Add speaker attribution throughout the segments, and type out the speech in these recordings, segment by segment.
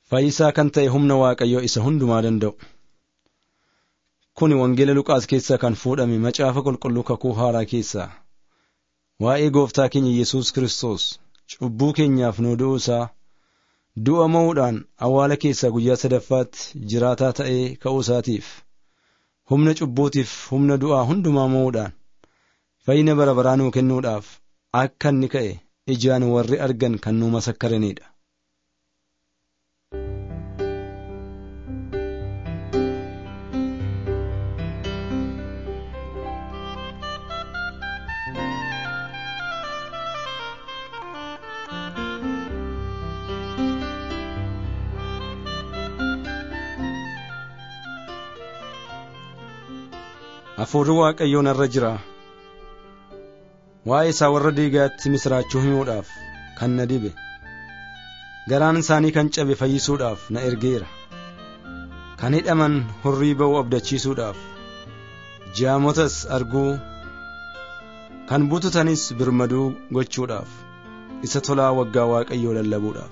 Speaker 1: Fayyisaa kan ta'e humna Waaqayyoo isa hundumaa danda'u. Kuni Wangeela Luqaas keessaa kan fuudhame macaafa qulqulluu kakuu haaraa keessaa. Waa'ee gooftaa keenya Yesuus Kiristoos cubbuu keenyaaf nu du'uu isaa du'a mo'uudhaan awwaala keessaa guyyaa sadaffaatti jiraataa ta'ee ka'uu isaatiif humna cubbuutiif humna du'aa hundumaa mo'uudhaan fayyina bara baraa nuu kennuudhaaf akka inni ka'e ijaan warri argan kan nu masakkaranidha. Hafuurri Waaqayyoo narra jira. Waa'ee isaa warra diigaatti misiraachuu himuudhaaf kan na dibe. Garaan isaanii kan cabe fayyisuudhaaf na ergeera. Kan hidhaman hurrii ba'uu abdachiisuudhaaf. Jaamotas arguu. Kan bututanis birmaduu gochuudhaaf. Isa tolaa waggaa Waaqayyoo lallabuudhaaf.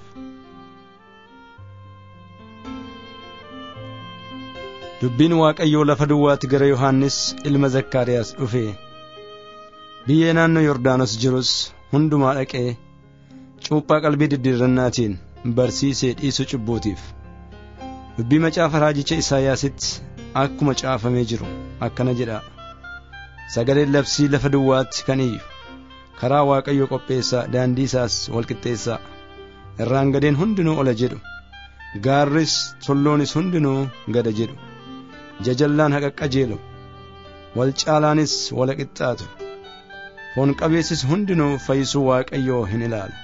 Speaker 1: Dubbiin Waaqayyoo lafa duwwaatti gara Yohaannis ilma Zakkaariyaas dhufe. Biyyee naannoo Yordaanos jirus hundumaa dhaqee cuuphaa qalbii diddiirrannaatiin barsiisee dhiisu cubbuutiif. Dubbii macaafa raajicha Isaayyaasitti akkuma caafamee jiru akkana jedha. Sagaleen labsii lafa duwwaatti kan iyyu karaa Waaqayyoo qopheessaa daandii isaas walqixxeessaa irraan gadeen hundinuu ola jedhu gaarris tulloonis hundinuu gada jedhu. jajallaan haqa qajeelu wal caalaanis wala qixxaatu foon qabeessis hundinuu fayyisuu waaqayyoo hin ilaala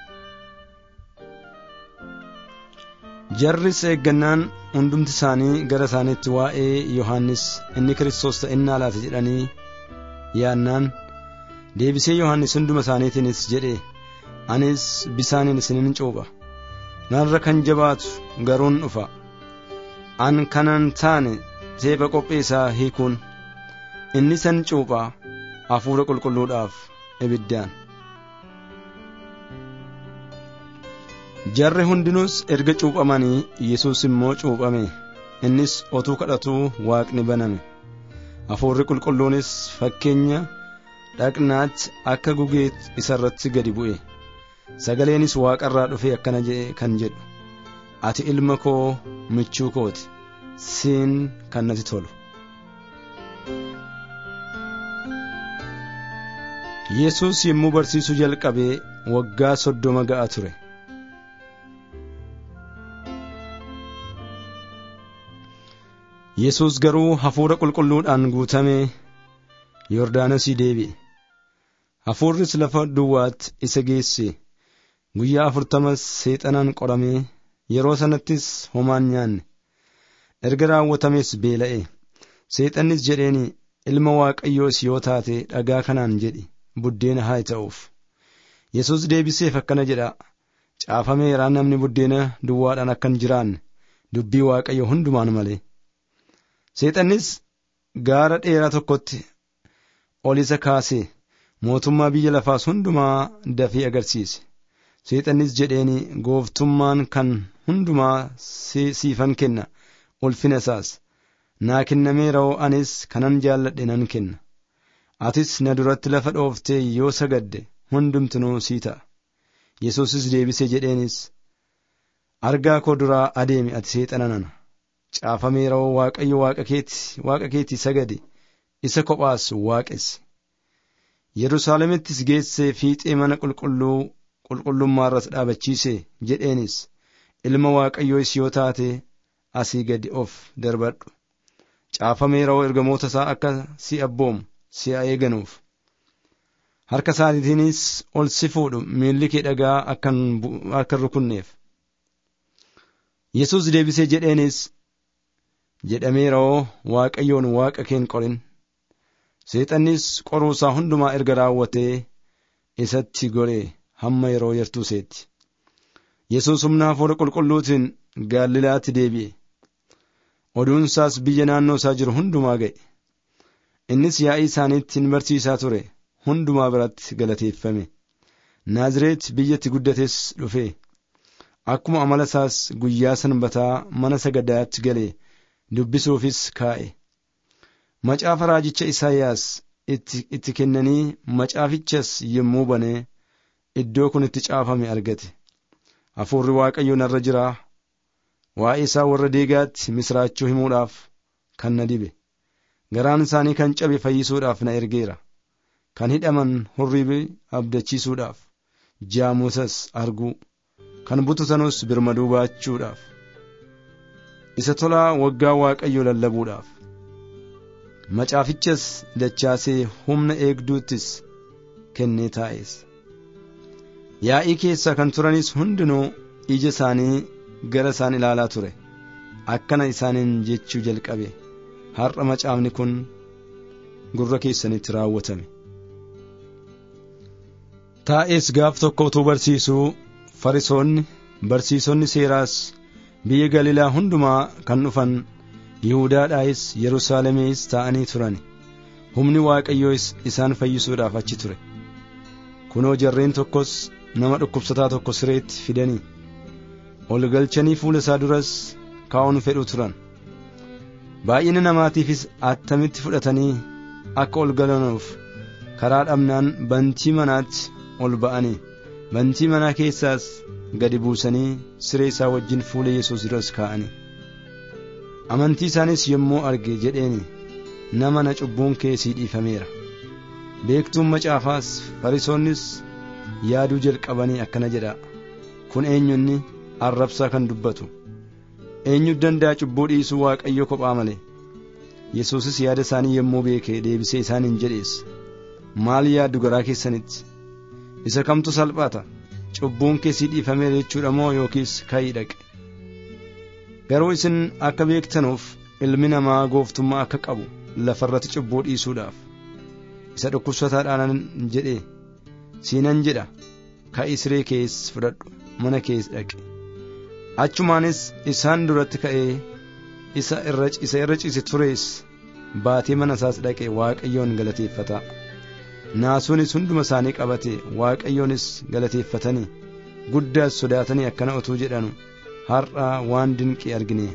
Speaker 1: jarris eeggannaan hundumti isaanii gara isaaniitti waa'ee yohannis inni kiristoos ta'innaa laata jedhanii yaannaan deebisee yohannis hunduma isaaniitiinis jedhe anis bisaaniin isinin cuupha narra kan jabaatu garuun dhufa an kanan taane seefa qopheessaa hiikuun inni san cuuphaa hafuura qulqulluudhaaf ibiddaan jarri hundinuus erga cuuphamanii yesus immoo cuuphame innis otuu kadhatuu waaqni baname hafuurri qulqulluunis fakkeenya dhaqnaatti akka gugee isa irratti gadi bu'e sagaleenis waaqarraa dhufe akkana kan jedhu ati ilma koo michuu kooti siin kan natti tolu. Yesuus yommuu barsiisuu jalqabee waggaa soddoma ga'a ture. Yesuus garuu hafuura qulqulluudhaan guutamee Yordaanosii deebi'e. Hafuurris lafa duwwaatti isa geesse. Guyyaa afurtamas seexanaan qoramee yeroo sanattis homaan nyaanne. erga raawwatames beela'e seexannis jedheen ilma waaqayyoos yoo taate dhagaa kanaan jedhi buddeena haa ta'uuf yesus deebiseef akkana jedha caafameeraa namni buddeena duwwaadhaan akka hin jiraanne dubbii waaqayyo hundumaan malee seexannis gaara dheeraa tokkotti ol isa kaasee mootummaa biyya lafaas hundumaa dafee agarsiise seexannis jedheen gooftummaan kan hundumaa siifan kenna ulfina isaas naa kennameera'oo anis kanan jaalladhe nan kenna atis na duratti lafa dhooftee yoo sagadde hundumtinuu sii ta'a yesuusis deebise jedheenis argaa koo duraa adeemi ati seexana nana caafameera'oo waaqayyo waaqa keeti waaqa keetii sagade isa kophaas waaqesse yerusaalemittis geessee fiixee mana qulqulluu qulqullummaarras dhaabachiise jedheenis ilma waaqayyoo yoo taate asii gadi of darbadhu caafameera'oo ergamoota isaa akka si abboomu si eeganuuf harka isaatiinis ol si fuudhu miilli kee dhagaa akka rukunneef yesus deebisee jedheenis jedhameera'oo waaqayyoon waaqa keen qorin seexannis qoruusaa hundumaa erga raawwatee isatti goree hamma yeroo yartuuseetti yesus humna hafuura qulqulluutiin gaalilaatti deebi'e oduunsaas biyya naannoo isaa jiru hundumaa ga'e innis yaa'ii isaaniitti hin barsiisaa ture hundumaa biratti galateeffame naazreet biyyatti guddates dhufe akkuma amala isaas guyyaa sanbataa mana sagadaatti galee dubbisuufis kaa'e macaafa raajicha Isaayyaas itti kennanii macaafichas yommuu banee iddoo kun itti caafame argate hafuurri waaqayyo narra jira waa'ee isaa warra deegaatti misraachuu himuudhaaf kan na dibe garaan isaanii kan cabe fayyisuudhaaf na ergeera kan hidhaman hurrii abdachiisuudhaaf jaamusas arguu kan bututanus birmaduu baachuudhaaf isa tolaa waggaa waaqayyo lallabuudhaaf macaafichas dachaasee humna eegduuttis kennee taa'es yaa'ii keessa kan turanis hundinuu ija isaanii gara isaan ilaalaa ture akkana isaaniin jechuu jalqabe har'a macaafni kun gurra keessanitti raawwatame taa'es gaaf tokko utuu barsiisuu farisoonni barsiisonni seeraas biyya galiilaa hundumaa kan dhufan yihudaadhaayis yerusaalemees taa'anii turan humni waaqayyoos isaan fayyisuudhaaf achi ture kunoo jarreen tokkos nama dhukkubsataa tokko sireetti fidanii ol galchanii fuula isaa duras kaa'uun fedhu turan baay'ina namaatiifis attamitti fudhatanii akka ol galanuuf karaa dhabnaan bantii manaatti ol ba'anii bantii manaa keessaas gadi buusanii siree isaa wajjin fuula yesus duras kaa'anii amantii isaanis yommuu arge jedheeni nama na cubbuun kee sii dhiifameera beektuun macaafaas farisoonnis yaaduu jalqabanii akkana jedha kun eenyunni arrabsaa kan dubbatu eenyu danda'a cubbuu dhiisuu waaqayyo kophaa malee yesuusis yaada isaanii yommuu beeke deebisee isaaniin jedhees maal yaaddu garaa keessanitti isa kamtu salphata cubbuun kee sii dhiifameera jechuudha moo yookiis ka'ii dhaqe garuu isin akka beektanuuf ilmi namaa gooftummaa akka qabu lafarratti cubbuu dhiisuudhaaf isa dhukkubsataadhaan jedhe siinan jedha ka'ii siree kees fudhadhu mana kees dhaqe achumaanis isaan duratti ka'ee isa irra isa irra ciise turees baatee mana isaas dhaqe waaqayyoon galateeffata naasuunis hunduma isaanii qabate waaqayyoonis galateeffatanii guddaas sodaatanii akkana utuu jedhanu har'a waan dinqii argine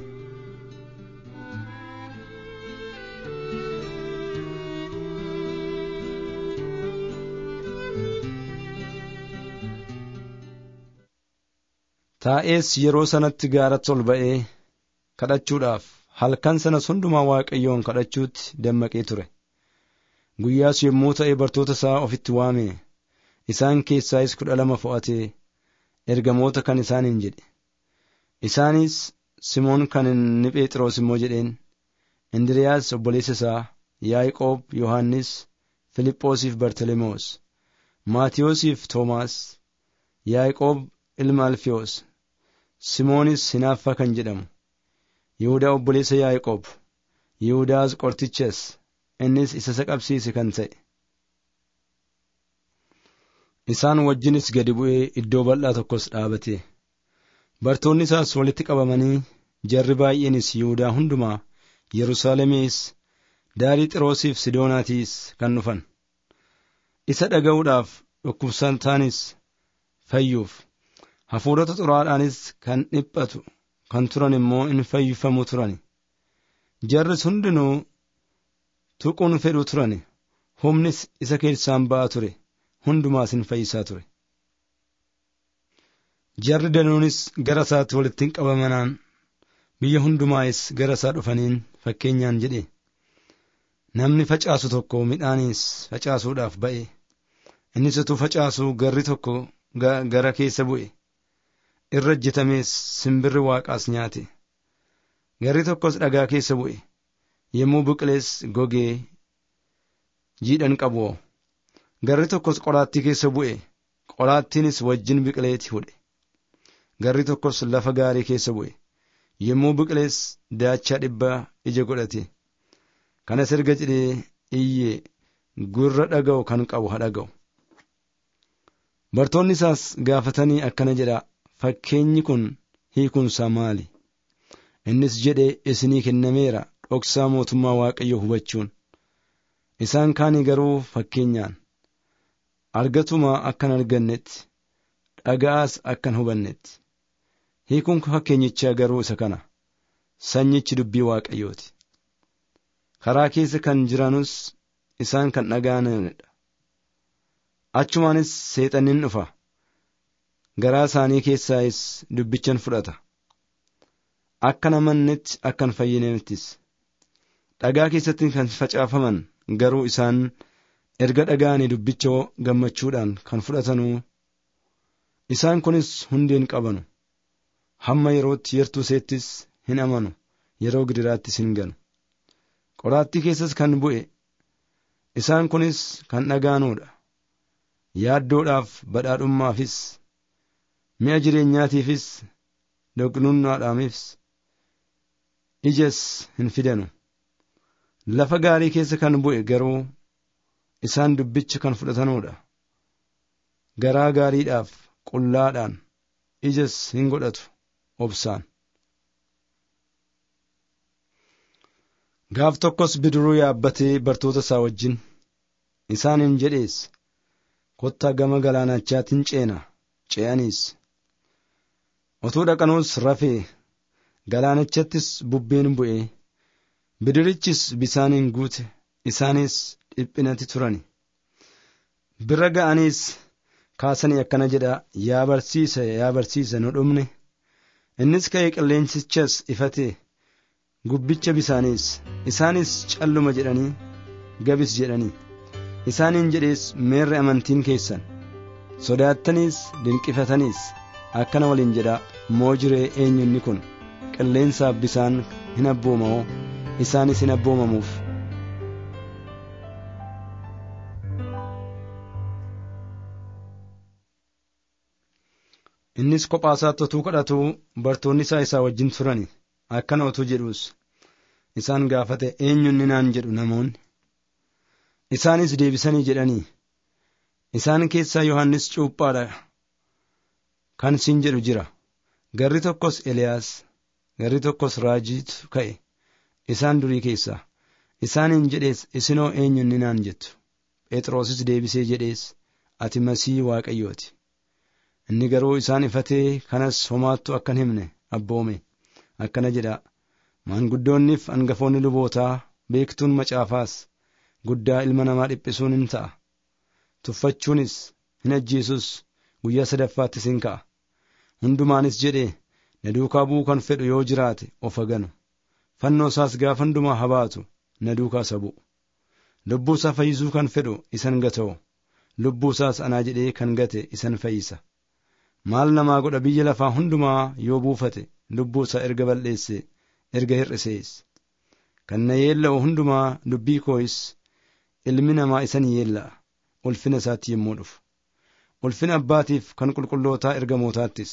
Speaker 1: taa'ees yeroo sanatti gaaratti ol ba'ee kadhachuudhaaf halkan sanas hundumaa waaqayyoon kadhachuutti dammaqee ture guyyaas yommuu ta'e bartoota isaa ofitti waame isaan keessaayis kudha lama fo'atee ergamoota kan isaaniin jedhe isaanis simoon kan inni phexros immoo jedheen indiriyaas obboleessa isaa yaaqoob yohannis filiphoosiif bartalemoos maatiyoosiif toomaas yaaqoob ilma alfiyoos simoonis hinaaffaa kan jedhamu yihudaa obboleessa yaaqoob yihudaas qortichas innis isa isa qabsiise kan ta'e isaan wajjinis gadi bu'ee iddoo bal'aa tokkos dhaabate bartoonni isaas walitti qabamanii jarri baay'eenis yihudaa hundumaa yerusaalemees daarii xiroosiif sidoonaatiis kan dhufan isa dhaga'uudhaaf dhukkubsataanis fayyuuf hafuurota xuraadhaanis kan dhiphatu kan turan immoo in fayyifamu turan jarris hundinuu tuquun fedhu turan humnis isa keessaan ba'a ture hundumaas in fayyisaa ture jarri danuunis gara isaatti walitti qabamanaan biyya hundumaayis gara isaa dhufaniin fakkeenyaan jedhe namni facaasu tokko midhaaniis facaasuudhaaf ba'e innis utuu facaasuu garri tokko gara keessa bu'e irra ejjetamees simbirri waaqaas nyaate garri tokkos dhagaa keessa bu'e yommuu biqilees gogee jiidhan qabu garri tokkos qoraattii keessa bu'e qoraattiinis wajjin biqileeti hudhe garri tokkos lafa gaarii keessa bu'e yommuu biqilees daachaa dhibbaa ija godhate kanas erga jedhee iyyee gurra dhaga'u kan qabu haa dhaga'u bartoonni isaas gaafatanii akkana jedha fakkeenyi kun hiikunsaa maali innis jedhe isinii kennameera dhoksaa mootummaa waaqayyo hubachuun isaan kaanii garuu fakkeenyaan argatumaa akkan argannetti dhaga'aas akkan hubannetti hiikuun fakkeenyichaa garuu isa kana sanyichi dubbii waaqayyooti karaa keessa kan jiranus isaan kan dhaga'anidha achumaanis seexannin dhufa garaa isaanii keessaayis dubbichan fudhata akka namannetti akka hin fayyineettis dhagaa keessatti kan facaafaman garuu isaan erga dhaga'anii dubbicha gammachuudhaan kan fudhatanuu isaan kunis hundee hin qabanu hamma yerootti yertuu seettis hin amanu yeroo gidiraattis hin ganu qoraattii keessas kan bu'e isaan kunis kan dhaga'anuudha yaaddoodhaaf badhaadhummaafis mi'a jireenyaatiifis doqnunnaadhaafis ijas hin fidanu lafa gaarii keessa kan bu'e garuu isaan dubbicha kan fudhatanuudha garaa gaariidhaaf qullaadhaan ijas hin godhatu obsaan gaaf tokkos bidiruu yaabbatee bartoota isaa wajjin isaaniin jedhees kottaa gama galaanachaatiin ceena ce'aniis otuu dhaqanuus rafee galaanachattis bubbeen bu'e bidirichis bisaaniin guute isaanis dhiphinatti turani bira ga'aniis kaasanii akkana jedha yaa barsiisa yaa barsiisa nu dhumne innis ka'ee qilleensichas ifate gubbicha bisaaniis isaanis calluma jedhanii gabis jedhanii isaaniin jedhees meerre amantiin keessan sodaattaniis dinqifataniis akkana waliin jedha moo jiree eenyunni kun qilleensaaf bisaan hin abboomamoo isaanis hin abboomamuuf innis kophaasaatti otuu kadhatuu bartoonni isaa isaa wajjin turani akkana otuu jedhuus isaan gaafate eenyunni naan jedhu namoonni isaanis deebisanii jedhanii isaan keessaa yohannis cuuphaadha kan siin jedhu jira garri tokkos eliyaas garri tokkos raajiitu ka'e isaan durii keessaa isaaniin jedhees isinoo eenyunni naan jettu phexrosis deebisee jedhees ati masii waaqayyooti inni garuu isaan ifatee kanas homaattu akkan himne abboome akkana jedha maanguddoonniif hangafoonni lubootaa beektuun macaafaas guddaa ilma namaa dhiphisuun hin ta'a tuffachuunis hin ajjeesus guyyaa sadaffaattis hin ka'a hundumaanis jedhee na duukaa bu'uu kan fedhu yoo jiraate of haganu fannoo isaas gaafa hundumaa habaatu na duukaa isa bu'u lubbuu isaa fayyisuu kan fedhu isan gata'u lubbuu isaas anaa jedhee kan gate isan fayyisa maal namaa godha biyya lafaa hundumaa yoo buufate lubbuu isaa erga balleesse erga hir'isees kan na yeella'u hundumaa dubbii koo'is ilmi namaa isan yeella'a ulfina isaatti yommuu dhufu ulfina abbaatiif kan qulqullootaa ergamootaattis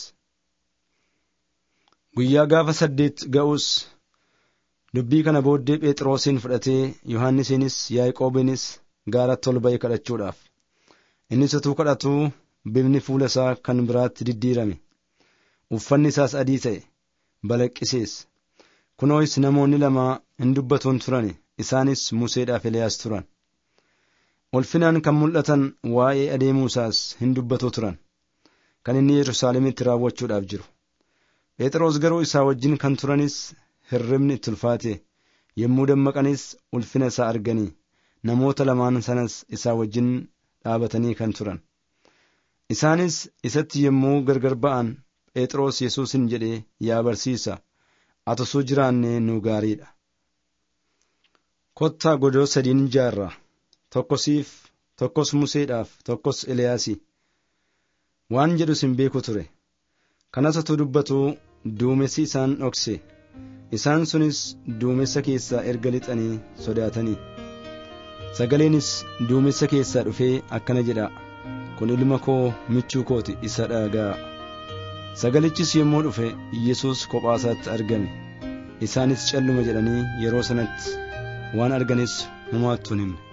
Speaker 1: guyyaa gaafa saddeet ga'us dubbii kana booddee phexrosin fudhatee yohannisiinis yaaqoobinis gaaratti ol ba'e kadhachuudhaaf innis utuu kadhatuu bifni fuula isaa kan biraatti diddiirame uffanni isaas adii ta'e balaqqisees kunoos namoonni lama hin dubbatuun turan isaanis museedhaaf eliyaas turan ulfinaan kan mul'atan waa'ee adeemuu isaas hin dubbatu turan kan inni yerusaalemitti raawwachuudhaaf jiru phexros garuu isaa wajjin kan turanis hirribni itti ulfaate yommuu dammaqanis ulfina isaa arganii namoota lamaan sanas isaa wajjin dhaabatanii kan turan isaanis isatti yommuu gargar ba'an phexros yesuusin jedhee yaa barsiisa ati osoo jiraannee nu gaariidha kottaa godoo sadiin ijaarra tokko siif tokkos museedhaaf tokkos eliyaasi waan jedhus hin beeku ture kanas utuu dubbatu duumessi isaan dhokse isaan sunis duumessa keessaa erga lixanii sodaatanii sagaleenis duumessa keessaa dhufee akkana jedha kun ilma koo michuu kooti isa dhaga'a sagalichis yommuu dhufe yesus kophaasaatti argame isaanis calluma jedhanii yeroo sanatti waan arganis homaattuu hin himne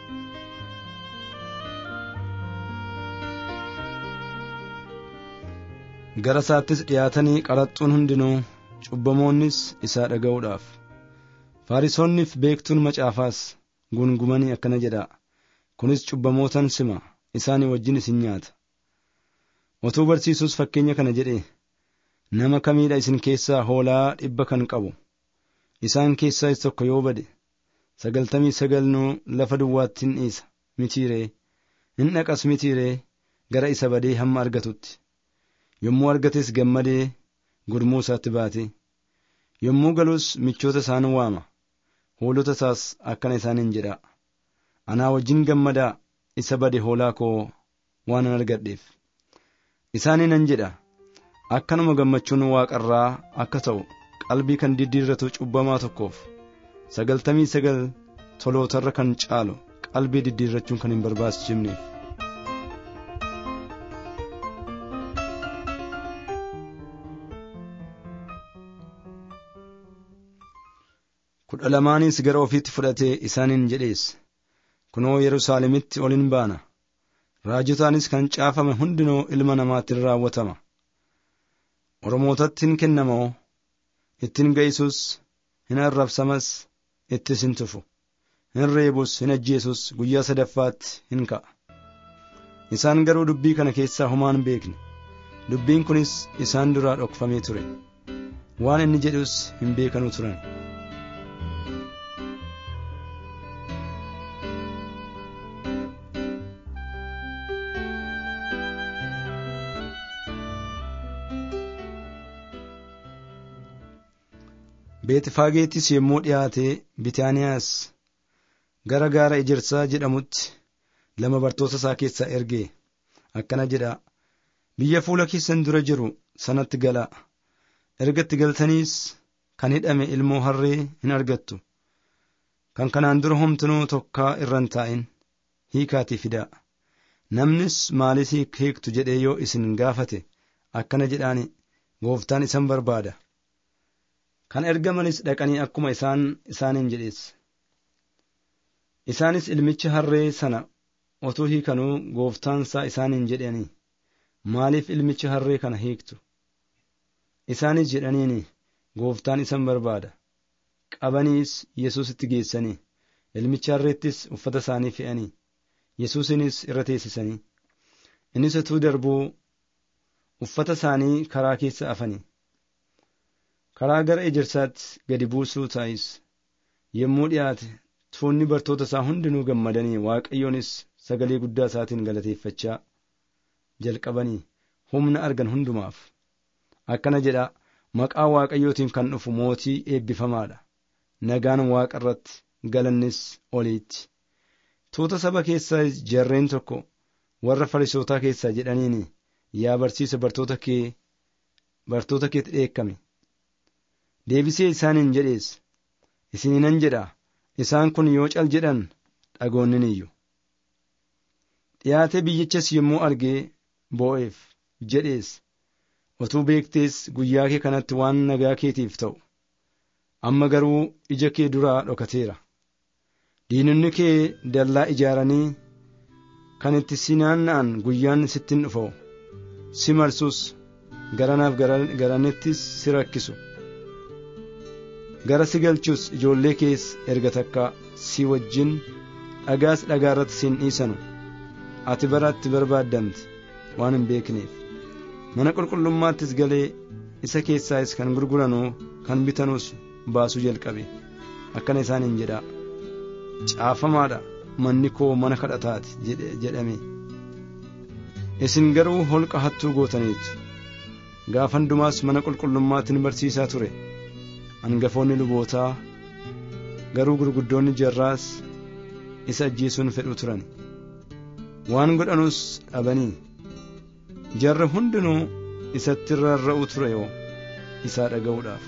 Speaker 1: gara isaattis dhiyaatanii qaraxxuun hundinuu cubbamoonnis isaa dhaga'uudhaaf faarisoonniif beektuun macaafaas gungumanii akkana jedha kunis cubbamootan sima isaanii wajjin isin nyaata otuu barsiisuus fakkeenya kana jedhe nama kamiidha isin keessaa hoolaa dhibba kan qabu isaan keessaa isa tokko yoo bade sagaltamii sagalnuu lafa duwwaatti hin dhiisa mitiiree hin dhaqas mitiiree gara isa badee hamma argatutti yommuu argates gammadee gurmuu isaatti baate yommuu galus michoota isaan waama hoolota isaas akkana isaaniin jedha anaa wajjin gammadaa isa bade hoolaa koo waan argadheef isaanii nan jedha akkanuma gammachuun waaqarraa akka ta'u qalbii kan diddiirratu cubbamaa tokkoof sagaltamii sagal tolootarra kan caalu qalbii diddiirrachuun kan hin barbaachifneef. kudha lamaanis gara ofiitti fudhatee isaaniin jedhees kunoo yerusaalemitti ol hin baana raajotaanis kan caafame hundinoo ilma namaatiin raawwatama oromootatti hin kennamoo ittiin ga'isus hin arrabsamas ittis hin tufu hin reebus hin ajjeesus guyyaa sadaffaatti hin ka'a isaan garuu dubbii kana keessaa homaa hin beekne dubbiin kunis isaan duraa dhokfamee ture waan inni jedhus hin beekanuu turan beetifaageettis yommuu dhiyaate bitaaniyaas gara gaara ejersaa jedhamutti lama bartoota isaa keessaa ergee akkana jedha biyya fuula keessan dura jiru sanatti galaa ergatti galtaniis kan hidhame ilmoo harree hin argattu kan kanaan dura homtinuu tokkaa irra hin taa'in hiikaatii fidaa namnis maalis hiiktu jedhee yoo isin gaafate akkana jedhaani gooftaan isan barbaada kan ergamanis dhaqanii akkuma isaan isaaniin jedhees isaanis ilmicha harree sana otuu hiikanuu gooftaansaa isaaniin jedhanii maaliif ilmicha harree kana hiiktu isaanis jedhaniini gooftaan isan barbaada qabaniis yesuusitti geessanii ilmicha harreettis uffata isaanii fe'anii yesuusinis irra teessisanii innis utuu darbuu uffata isaanii karaa keessa afanii karaa gara ejersaatti gadi buusuu taa'is yommuu dhiyaate tuunni bartoota isaa hundinuu gammadanii waaqayyoonis sagalee guddaa isaatiin galateeffachaa jalqabanii humna argan hundumaaf akkana jedha maqaa waaqayyootiin kan dhufu mootii eebbifamaadha nagaan waaqa irratti galannis oliitti tuuta saba keessaa jarreen tokko warra farisootaa keessaa jedhaniini yaa barsiisa bartoota kee bartoota keetti dheekkame deebisee isaaniin jedhees isiniinan jedha isaan kun yoo cal jedhan dhagoonnin iyyu dhiyaatee biyyichas yommuu argee boo'eef jedhees otuu beektees guyyaa kee kanatti waan nagaa keetiif ta'u amma garuu ija kee duraa dhokateera diinonni kee dallaa ijaaranii kan itti si naanna'an guyyaan sittin dhufa'u si marsus garanaaf garanittis si rakkisu gara si galchus ijoollee kees erga takka si wajjin dhagaas dhagaa irratti siin dhiisanu ati bara itti barbaaddamte waan hin beekneef mana qulqullummaattis galee isa keessaas kan gurguranuu kan bitanuus baasuu jalqabe akkana isaaniin jedhaa caafamaadha manni koo mana kadhataati jedhame isin garuu holqa hattuu gootaniitu gaafa hundumaas mana qulqullummaatti barsiisaa ture hangafoonni lubootaa garuu gurguddoonni jarraas isa ajjeesuun fedhu turan waan godhanus dhabanii jarri hundinuu isatti rarra'u ture yoo isaa dhaga'uudhaaf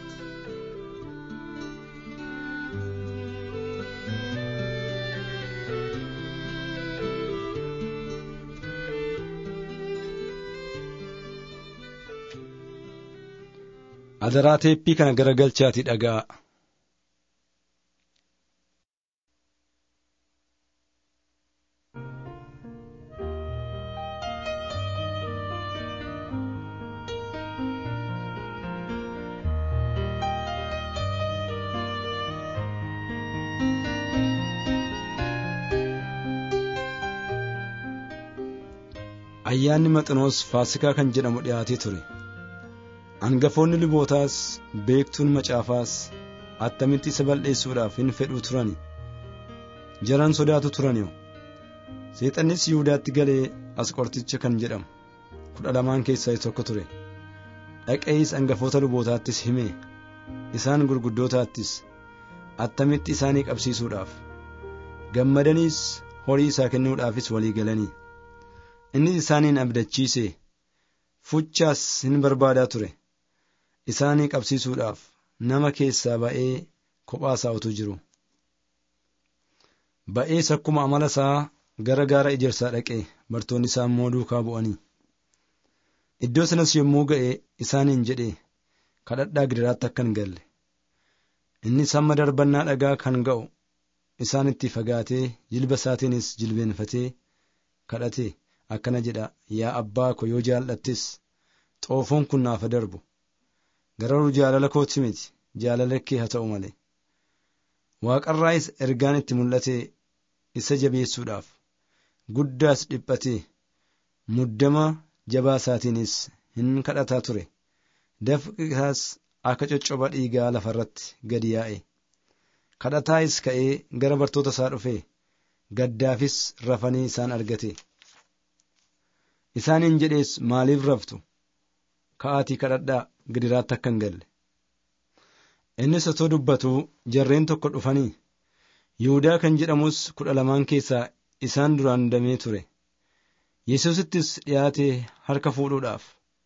Speaker 1: adaraa teeppii kana garagalchaati dhaga'a ayyaanni maxinoos faasikaa kan jedhamu dhiyaatee ture hangafoonni lubootaas beektuun macaafaas attamitti isa balleessuudhaaf hin fedhuu turani jaran sodaatu turaniyo seexannis yihudaatti galee asqorticha kan jedhamu kudha lamaan keessaa tokko ture dhaqees hangafoota lubootaattis hime isaan gurguddootaattis attamitti isaanii qabsiisuudhaaf gammadaniis horii isaa kennuudhaafis walii galanii innis isaaniin abdachiise fuchaas hin barbaadaa ture isaanii qabsiisuudhaaf nama keessaa ba'ee kophaasaa utuu jiru ba'ees akkuma amala isaa gara gaara ejersaa dhaqe bartoonni isaa immoo duukaa bu'anii iddoo sanas yommuu ga'e isaaniin jedhe kadhadhaa gidiraatti akka hin galle innis hamma darbannaa dhagaa kan ga'u isaanitti fagaatee jilba isaatiinis jilbeenfatee kadhate akkana jedha yaa abbaa ko yoo jaallattis xoofoon kun naaf darbu garuu jaalala kootti miti jaalala kee haa ta'u malee waaqarraayis ergaan itti mul'ate isa jabeessuudhaaf guddaas dhiphate muddama jabaa isaatiinis hin kadhataa ture dafqi isaas akka coccoba dhiigaa lafarratti gadi yaa'e kadhataayis ka'ee gara bartoota isaa dhufe gaddaafis rafanii isaan argate isaaniin jedhees maaliif raftu ka'aatii kadhadhaa gidiraatti akka hin galle innis otoo dubbatuu jarreen tokko dhufanii yihudaa kan jedhamus kudha lamaan keessaa isaan duraan damee ture yesuusittis dhiyaate harka fuudhuudhaaf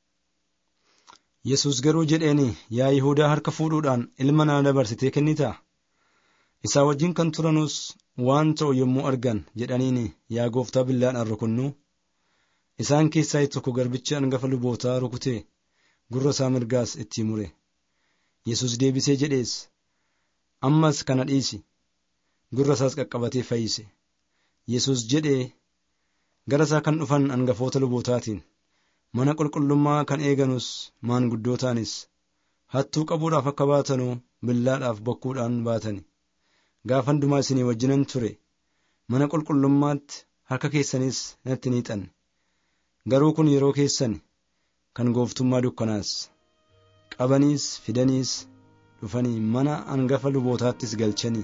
Speaker 1: yesus garuu jedheeni yaa yihudaa harka fuudhuudhaan ilma naa dabarsitee kennitaa isaa wajjin kan turanus waan ta'u yommuu argan jedhaniini yaa gooftaa billaadhaan rukunnu isaan keessaa tokko garbicha hangafa lubootaa rukutee gurra isaa mirgaas itti mure yesus deebisee jedhees ammas kana dhiisi gurra isaas qaqqabatee fayyise yesus jedhee gara isaa kan dhufan hangafoota lubootaatiin mana qulqullummaa kan eeganus maanguddootaanis hattuu qabuudhaaf akka baatanuu billaadhaaf bokkuudhaan baatani gaafa hundumaa isinii wajjinan ture mana qulqullummaatti harka keessanis natti ni hiixanne garuu kun yeroo keessan kan gooftummaa dukkanaas qabaniis fidaniis dhufanii mana hangafa lubootaattis galchanii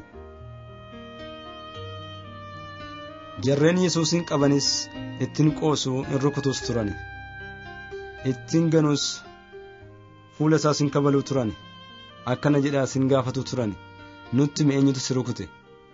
Speaker 1: jarreen yesuusin qabanis ittiin qoosuu in rukutus turan ittiin ganus fuula isaas hin kabaluu turan akkana jedhaa sin gaafatu turan nutti eenyutu si rukute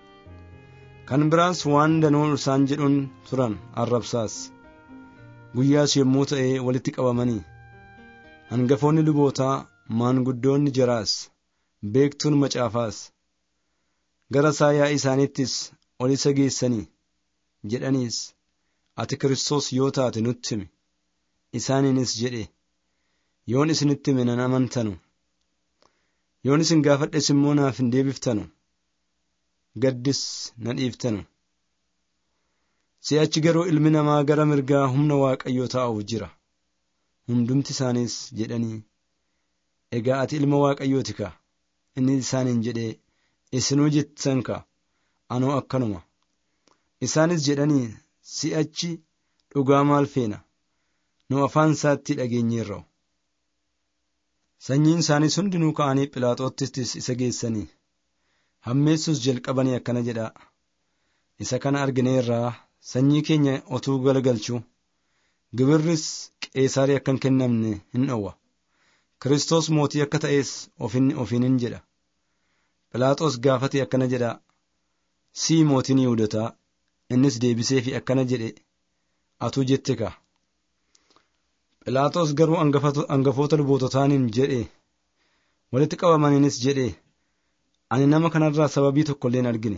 Speaker 1: kan biraas waan danuu isaan jedhuun turan arrabsaas guyyaas yommuu ta'e walitti qabamanii hangafoonni lubootaa maanguddoonni jaraas beektuun macaafaas gara isaa yaa'ii isaaniittis ol isa geessanii jedhaniis ati Kiristoos yoo taate nutti himi isaaniinis jedhe yoon isinitti hime nan amantanu yoon isin gaafadhes immoo naaf hin deebiftanu gaddis na dhiiftanu si'achi garuu ilmi namaa gara mirgaa humna waaqayyoo taa'uuf jira hundumti isaaniis jedhanii egaa ati ilma waaqayyooti ka inni isaaniin jedhee isinuu jettan ka anoo akkanuma isaanis jedhanii si'achi dhugaa maal feena nu afaan isaatti dhageenyeerra'u sanyiin isaaniis hundinuu ka'anii philaaxoottis isa geessanii hammeessus jalqabanii akkana jedha isa kana argineerraa sanyii keenya otuu galagalchuu gibirris qeesaarii akka hin kennamne hin dhowwa Kiristoos mootii akka ta'es ofiinin jedha Philaaxoos gaafate akkana jedha sii mootiin Yihudotaa innis deebisee fi akkana jedhe atuu jette ka Philaaxoos garuu hangafoota luboototaaniin jedhe walitti qabamaniinis jedhe ani nama kanarraa sababii tokko illee hin argine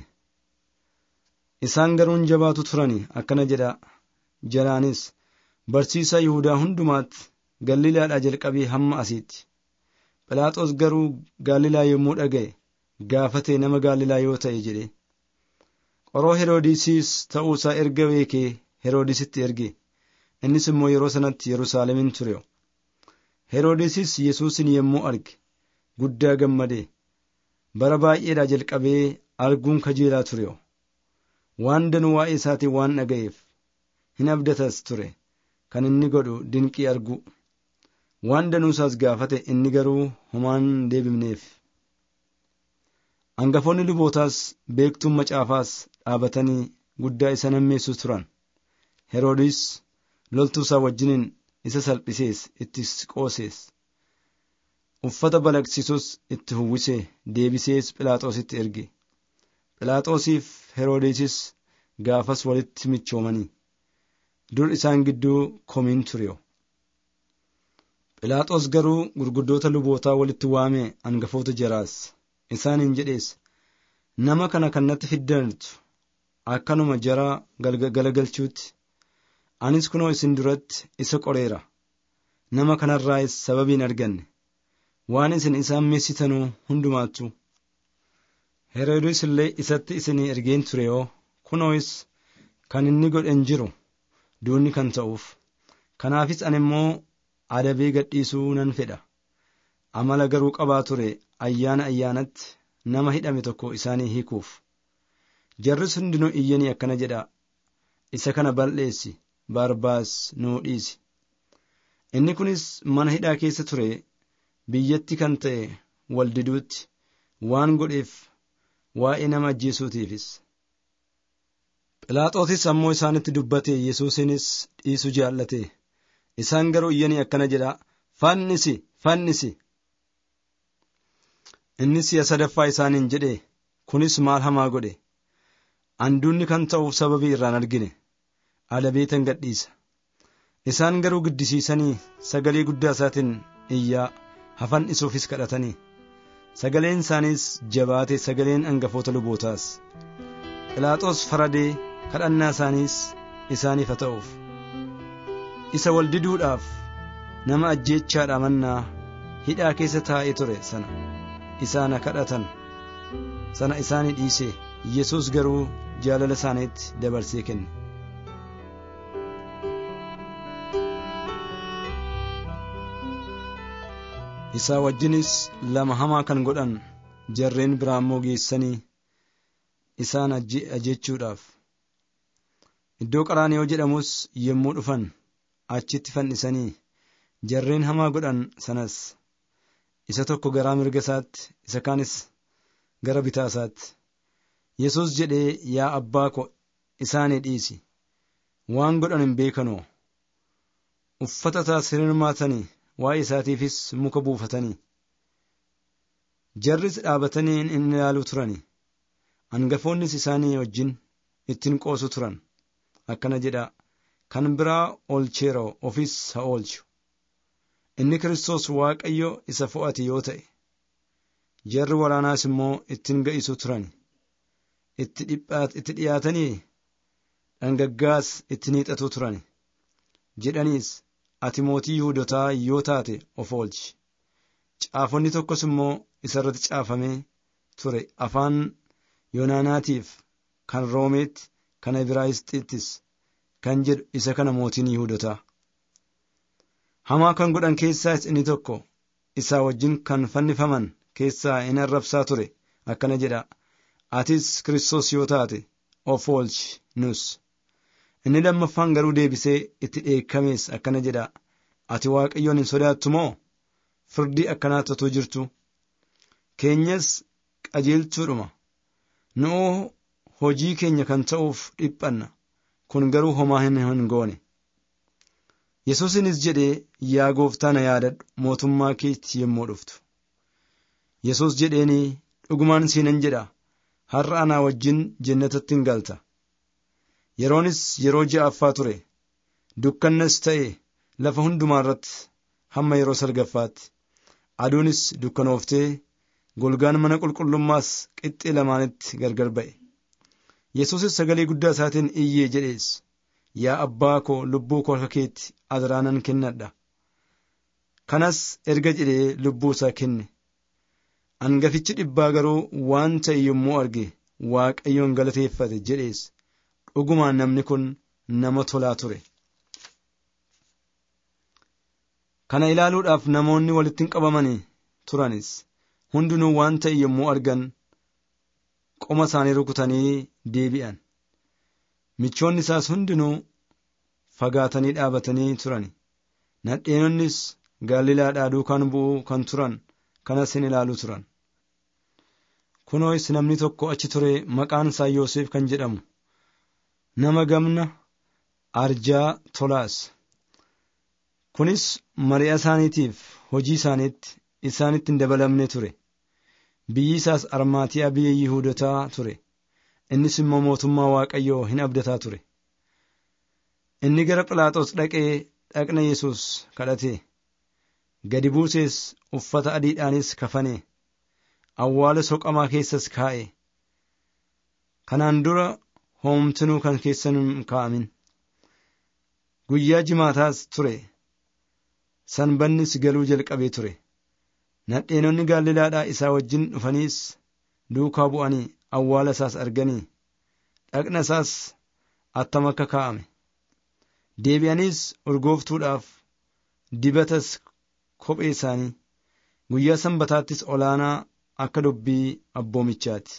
Speaker 1: isaan garuun jabaatu turani akkana jedha jalaanis barsiisaa Yihudaa hundumaatti Galiilaadhaa jalqabee hamma asiitti Philaaxoos garuu Galiilaa yommuu dhaga'e gaafatee nama Galiilaa yoo ta'e jedhe qoroo Heroodisiis ta'uu isaa erga beekee Heroodisitti erge innis immoo yeroo sanatti Yerusaalemin ture Heroodisis Yesuusin yommuu arge guddaa gammadee bara baay'eedhaa jalqabee arguun kajeelaa ture waan danuu waa'ee isaatiin waan dhaga'eef hin abdatas ture kan inni godhu dinqii argu waan danuusaas gaafate inni garuu homaan deebifneef. Hangafoonni lubootaas beektuun macaafaas dhaabatanii guddaa isa nammeessu turan. Heroodis loltuu isaa wajjiniin isa salphisees itti qoosees. Uffata balaqsisus itti uwwisee deebisees Philaaxoositti erge. Philaaxoosiif Heroodisis gaafas walitti michoomanii. Dur isaan gidduu komiin tureyo. Philaaxoos garuu gurguddoota lubootaa walitti waamee hangafoota jaraas. Isaaniin jedhees nama kana kan natti fiddantu akkanuma jaraa galagalchuutti anis kunoo isin duratti isa qoreera nama kanarraas sababiin arganne waan isin isaan meessitanuu hundumaattu Heroodis illee isatti isinii ergeen ture yoo kunoos kan inni godhen jiru duunni kan ta'uuf kanaafis ani immoo adabee gadhiisuu nan fedha amala garuu qabaa ture ayyaana ayyaanatti nama hidhame tokko isaanii hiikuuf jarris hundinuu iyyanii akkana jedha isa kana balleessi barbaas nuu dhiisi inni kunis mana hidhaa keessa ture biyyatti kan ta'e waldiduutti waan godheef waa'ee nama ajjeesuutiifis Philaaxootis ammoo isaanitti dubbate Yesuusinis dhiisu jaallate isaan garuu iyyanii akkana jedha fannisi fannisi innis si'a sadaffaa isaaniin jedhe kunis maal hamaa godhe anduunni kan ta'uuf sababii irraan argine adabeetan gadhiisa isaan garuu giddisiisanii sagalee guddaa isaatiin iyyaa hafan isuufis kadhatanii sagaleen isaaniis jabaate sagaleen hangafoota lubootaas Philaaxoos faradee kadhannaa isaaniis isaaniif haa ta'uuf isa wal diduudhaaf nama ajjeechaadha mannaa hidhaa keessa taa'ee ture sana isaana kadhatan sana isaanii dhiise yesus garuu jaalala isaaniitti dabarsee kenne. isaa wajjinis lama hamaa kan godhan jarreen biraa immoo geessanii isaan ajjeechuudhaaf iddoo qaraaniyoo jedhamus yommuu dhufan achitti fannisanii jarreen hamaa godhan sanas isa tokko garaa mirga isaatti isa kaanis gara bitaa isaatti yesus jedhee yaa abbaa ko isaanii dhiisi waan godhan hin beekanoo uffata isaas hirmaatanii waa'ee isaatiifis muka buufatanii jarris dhaabatanii in ilaaluu turani hangafoonnis isaanii wajjin ittiin qoosu turan akkana jedha kan biraa oolcheeroo ofis haa oolchu inni kiristoos waaqayyo isa fo'ate yoo ta'e jarri waraanaas immoo ittiin ga'isu turan itti dhiyaatanii dhangaggaas ittiin hiixatu turan jedhaniis ati mootii yihudotaa yoo taate of oolchi caafonni tokkos immoo isarratti caafamee ture afaan yoonaanaatiif kan roomeetti kan ibraayisxiittis kan jedhu isa kana mootiin yihudotaa hamaa kan godhan keessaas inni tokko isaa wajjin kan fannifaman keessaa in arrabsaa ture akkana jedha atis kiristoos yoo taate of oolchi nus inni lammaffaan garuu deebisee itti dheekkamees akkana jedha ati waaqayyoon hin sodaattu moo firdii akkanaatti utuu jirtu keenyas qajeelchuudhuma nu'oo hojii keenya kan ta'uuf dhiphanna kun garuu homaa hin goone yesuusinis jedhee yaa gooftaa na yaadadhu mootummaa keetti yommuu dhuftu yesus jedheenii dhugumaan siinan jedha har'a anaa wajjin jannatatti hin galta yeroonis yeroo ja'affaa ture dukkannas ta'e lafa hundumaa irratti hamma yeroo salgaffaatti aduunis dukkanooftee golgaan mana qulqullummaas qixxee lamaanitti gargar ba'e yesuusis sagalee guddaa isaatiin iyyee jedhees yaa abbaa koo lubbuu koo harka keetti adaraanan kennadha kanas erga jedhee lubbuu isaa kenne hangafichi dhibbaa garuu waan ta'e yommuu arge waaqayyoon galateeffate jedhees dhugumaan namni kun nama tolaa ture. kana ilaaluudhaaf namoonni walitti qabamanii turanis hundinuu waan ta'e yommuu argan qoma isaanii rukutanii deebi'an michoonni isaas hundinuu fagaatanii dhaabatanii turan nadheenonnis Galiilaadhaa duukaan bu'uu kan turan kanas hin ilaalu turan. Kunoos namni tokko achi ture maqaan isaa Yoosef kan jedhamu nama gamna arjaa tolaas. Kunis mari'a isaaniitiif hojii isaaniitti isaanitti hin dabalamne ture. Biyyi isaas Armaatiyaa biyya Yihuudotaa ture. Innis immoo mootummaa Waaqayyoo hin abdataa ture. Inni gara Philaaxoos dhaqee dhaqna Yesuus kadhate. Gadi buusees uffata adiidhaanis kafane. Awwaala soqamaa keessas kaa'e. Kanaan dura hoomtinuu kan keessan hin kaa'amin. Guyyaa jimaataas ture. Sanbannis galuu jalqabee ture. Nadheenonni Galiilaadhaa isaa wajjin dhufaniis duukaa bu'anii awwaala isaas arganii dhaqna isaas attam akka kaa'ame. Deebi'aniis urgooftuudhaaf dibatas kophee isaanii guyyaa sanbataattis olaanaa akka dubbii abboomichaati.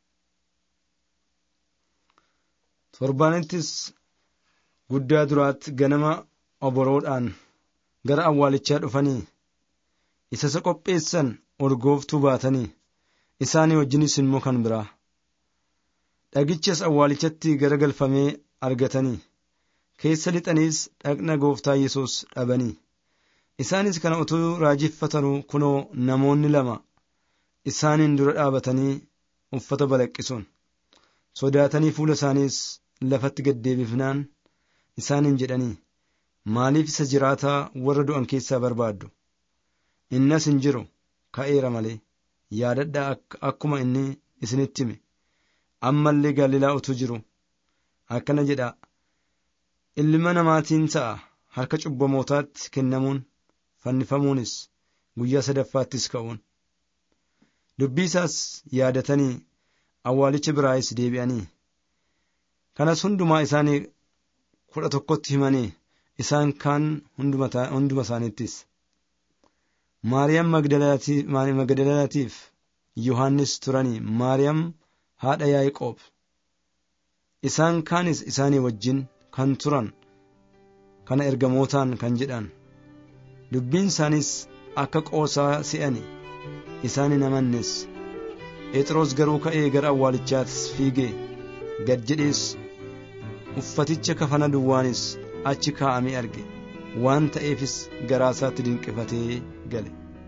Speaker 1: Torbaanittis guddaa duraatti ganama oboroodhaan gara awwaalichaa dhufanii isa isa qopheessan urgooftuu baatanii isaanii wajjinis immoo kan biraa. Dhagichas awwaalichatti garagalfamee argatanii keessa lixaniis dhaqna gooftaa Yesuus dhabanii. Isaanis kana utuu raajeffatanuu kunoo namoonni lama isaaniin dura dhaabatanii uffata balaqqisuun sodaatanii fuula isaaniis lafatti gaddeebifnaan isaaniin jedhanii maaliif isa jiraataa warra du'an keessaa barbaaddu innas hin jiru ka'eera malee yaadadhaa akkuma inni isinitti hime ammallee Galiilaa utuu jiru akkana jedha ilma namaatiin ta'a harka cubbamootaatti kennamuun fannifamuunis guyyaa sadaffaattis ka'uun dubbii isaas yaadatanii awwaalicha biraayis deebi'anii kanas hundumaa isaanii kudha tokkotti himanii isaan kaan hunduma isaaniittis maariyaam magdalaatiif yohannis turanii maariyaam haadha yaa'iqoob isaan kaanis isaanii wajjin kan turan kana ergamootaan kan jedhan dubbiin isaaniis akka qoosaa se'ani isaan hin amannes phexros garuu ka'ee gara awwaalichaattis fiigee gad jedhees uffaticha kafana duwwaanis achi kaa'amee arge waan ta'eefis garaa isaatti dinqifatee gale.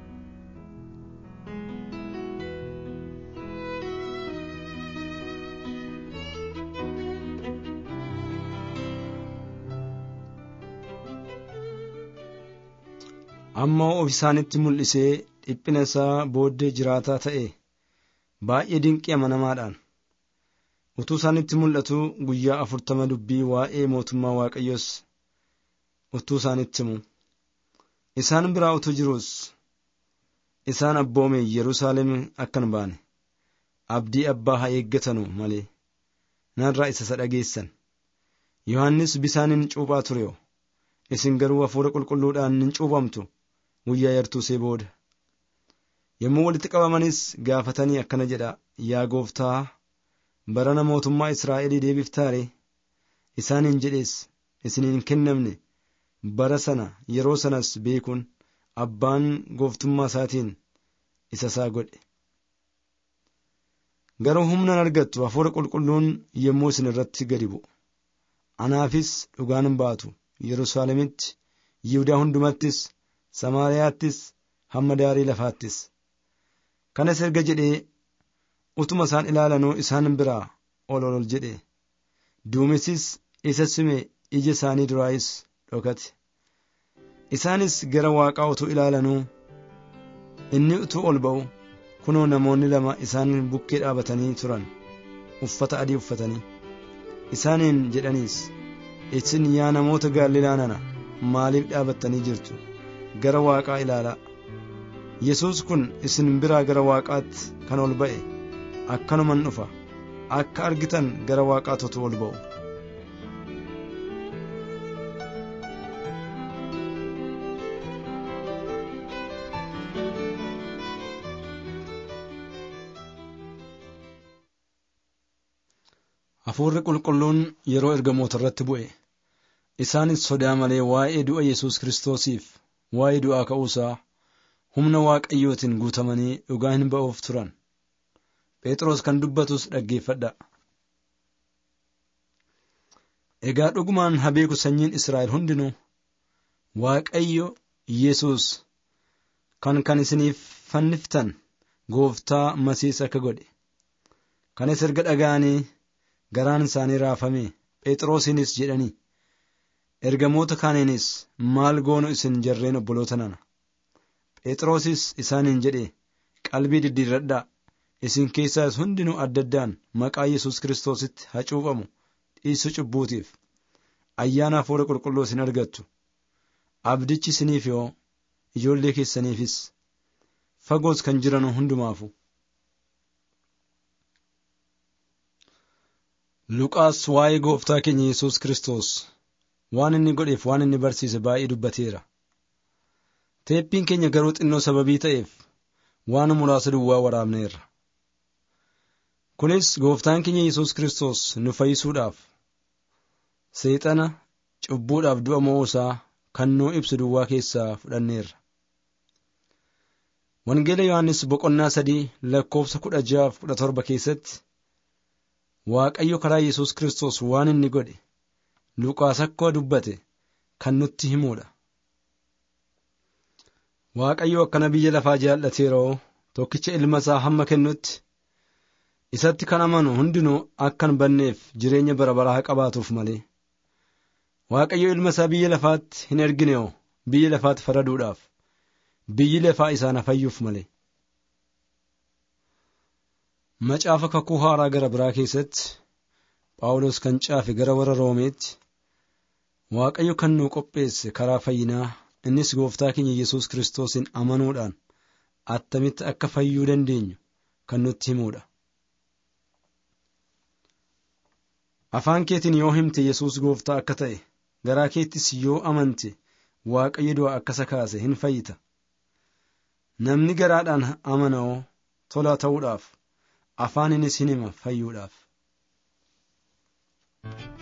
Speaker 1: ammoo of isaanitti mul'isee dhiphina isaa booddee jiraataa ta'e baay'ee dinqii amanamaadhaan utuu isaanitti mul'atu guyyaa afurtama dubbii waa'ee mootummaa waaqayyoos utuu isaanitti himu isaan biraa utuu jiruus isaan abboome yerusaalem akkan baane abdii abbaa haa eeggatanu malee narraa isa isa dhageessan yohannis bisaaniin cuuphaa ture isin garuu hafuura qulqulluudhaan hin cuuphamtu guyyaa yartuusee booda yommuu walitti qabamanis gaafatanii akkana jedha yaa gooftaa barana mootummaa israa'elii deebiftaare isaaniin jedhees isiniin kennamne bara sana yeroo sanas beekuun abbaan gooftummaa isaatiin isa isaa godhe garuu humnan argattu hafuura qulqulluun yommuu isin irratti gadi bu'u anaafis dhugaan baatu yerusaalemitti yihudaa hundumattis samaariyaattis hamma daarii lafaattis kanas erga jedhee utuma isaan ilaalanuu isaan biraa ol ol jedhe duumessis isa sime ija isaanii duraayis dhokate isaanis gara waaqaa utuu ilaalanuu inni utuu ol ba'u kunoo namoonni lama isaan bukkee dhaabatanii turan uffata adii uffatanii isaaniin jedhaniis isin yaa namoota gaalilaa nana maaliif dhaabattanii jirtu gara waaqaa ilaalaa yesus kun isin biraa gara waaqaatti kan ol ba'e akkanuman dhufa akka argitan gara waaqaatotu ol ba'u hafuurri qulqulluun yeroo ergamoota irratti bu'e isaanis sodaa malee waa'ee du'a yesus kiristoosiif waa'ee du'aa ka'uusaa humna waaqayyootiin guutamanii dhugaa hin ba'uuf turan. Phexros kan dubbatus dhaggeeffadha. Egaa dhugumaan habeeku sanyiin Israa'el hundinuu Waaqayyo Yesuus kan kan isiniif fanniftan gooftaa masiis akka godhe. Kanas erga dhaga'anii garaan isaanii raafame Phexrosiinis jedhanii ergamoota kaaniinis maal goonu isin jarreen obboloota nana. Phexrosis isaaniin jedhe qalbii diddiirradhaa isin keessaas hundinuu adda addaan maqaa Yesuus Kiristoositti hacuufamu dhiisu cubbuutiif ayyaana hafuura qulqulluu isin argattu. Abdichi isiniif yoo ijoollee keessaniifis fagoos kan jiran hundumaafu. Luqaas waa'ee gooftaa keenya Yesuus Kiristoos waan inni godheef waan inni barsiise baay'ee dubbateera. Teeppiin keenya garuu xinnoo sababii ta'eef waan muraasa duwwaa waraabneerra. Kunis gooftaan keenya Yesuus Kiristoos nu fayyisuudhaaf seexana cubbuudhaaf du'a mo'uusaa kan nuu ibsu duwwaa keessaa fudhanneerra. Wangeela Yohaannis boqonnaa sadii lakkoofsa kudha jaaf kudha torba keessatti Waaqayyo karaa Yesuus Kiristoos waan inni godhe Luqaas akkuma dubbate kan nutti himuudha. Waaqayyo akkana biyya lafaa jaallateeroo tokkicha ilma isaa hamma kennutti isatti kan amanu hundinuu akka hin banneef jireenya bara baraa qabaatuuf malee. Waaqayyo ilma isaa biyya lafaatti hin ergineo biyya lafaatti faraduudhaaf biyyi lafaa isaan fayyuuf malee. Macaafa kakuu haaraa gara biraa keessatti Phaawulos kan caafe gara warra Roomeetti Waaqayyo kan nu qopheesse karaa fayyinaa innis gooftaa keenya Yesuus Kiristoosin amanuudhaan attamitti akka fayyuu dandeenyu kan nutti himuudha. Afaan keetiin yoo himte Yesuus gooftaa akka ta'e garaa keettis yoo amante Waaqayyo du'aa akka isa kaase hin fayyita. Namni garaadhaan amana'oo tola ta'uudhaaf afaaninis hin hima fayyuudhaaf.